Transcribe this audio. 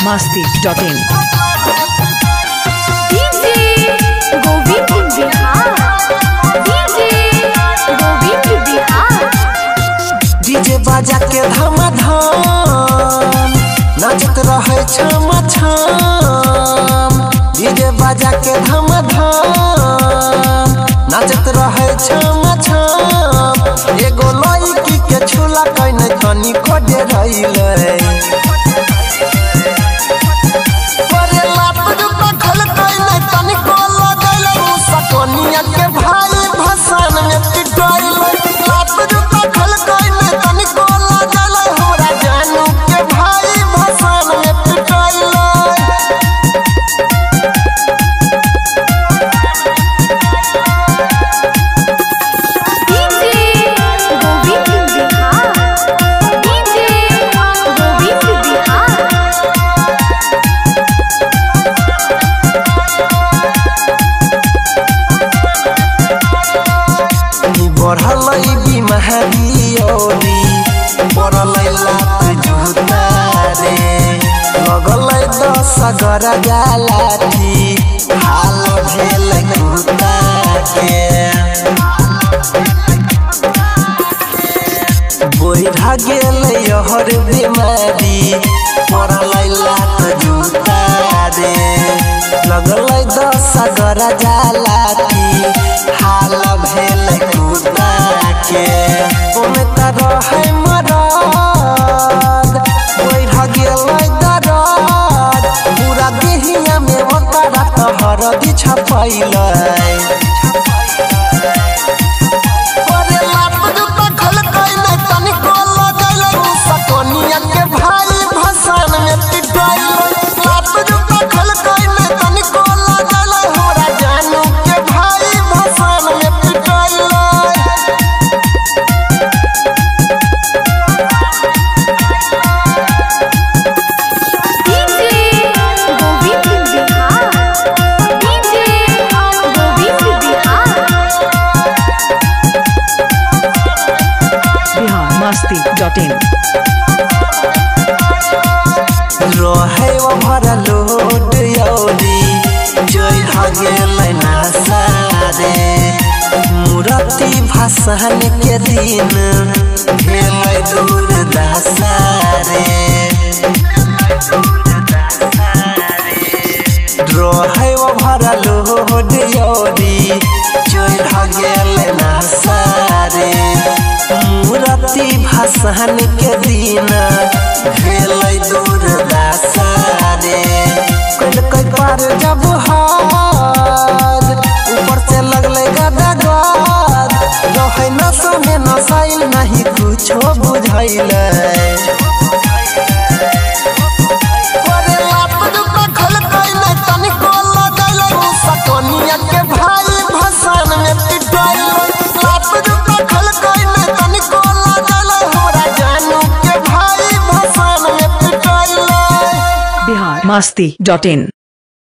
masti.in. DJ Govind Bihar DJ Govind Bihar DJ बाजा के धमाधम नाचत रहे छम छम डीजे बाजा के धमाधम नाचत रहे छम छम एगो लड़की के छुला कइने तनी खोजे रहिले परे लात जुता खल कइने तनी को लगैले सकनिया के भाई भसान में पिटाइले लात जुता खल कइने तनी को लगैले हमरा जानू के भाई भसान में पिटाइले DJ गोविंद बिहार DJ गोविंद बिहार नी बढ़ल बीमारी औरी पड़ल लात जुता रे लगल दस गर गालाठी हाल भेल कुता के बोढ़ा गेल यहर बीमारी पड़ल लात जुता रे लगल दस गर जालाती हाल भेल कुता के ओमे त रहे मरद बोढ़ा गेल दरद पूरा देहिया में ओकरा त हरदी छपैलै परे लात जुता खल कइले तनिको लगैले सकनिया के भाई भसान में पिटाइले लात जुता खल कइले तनिको लगैले हमरा जानू के भाई भसान में पिटाइले DJ Govind Bihar DJ Govind Bihar Bihar masti.in. रहे ओभर लोड यौरी जोइ गेलै नासारे मूर्ति भाषण के दिन भेलै दूर दसारे रहे ओभर लोड यौरी जोइ गेलै नासारे मूर्ति भाषण के दिन भेलै दूर दसारे कल कई पार जब हाथ ऊपर से लगले गदा गद रहे नशा में नसाइल नहीं कुछो बुझाइले परे लात जुता खल कइले तनिको लगैले सकनिया के भाई भसान में पिटाइले लात जुता खल कइले तनिको लगैले हमरा जानू के भाई भसान में पिटाइले Bihar masti.in.